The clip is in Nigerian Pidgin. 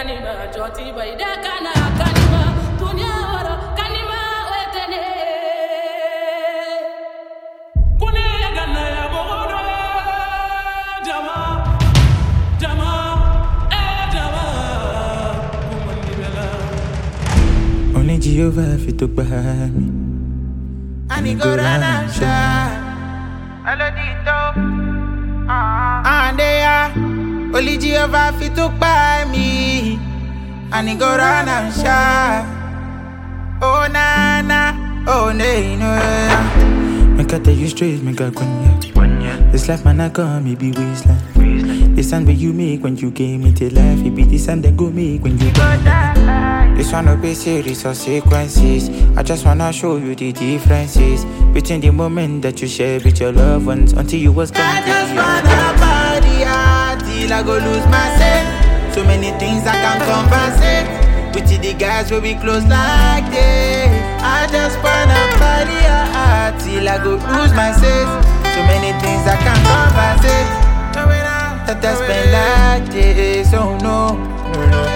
kanima joti bai da kana kanima dunya wara kanima wetene kune ya ganna ya bodo jama jama eh jama kumandi bela Only Jehovah fit to buy me. And he go run and shine. Elodito. And they are only Jehovah fit to buy me. And he go run and shine. Oh na na, oh nay no. Make I tell you straight, make I quenya. This life man I come, me be wasteland. The sound where you make when you gave me to life, it be the sound that go make when you go This one no be series or sequences. I just wanna show you the differences between the moment that you share with your loved ones until you was I gone. just wanna party hard till I go lose myself. So many things I can compensate. With the guys will be close like this. I just wanna party hard till I go lose myself. So many things I can compensate. That I spend like this, oh no.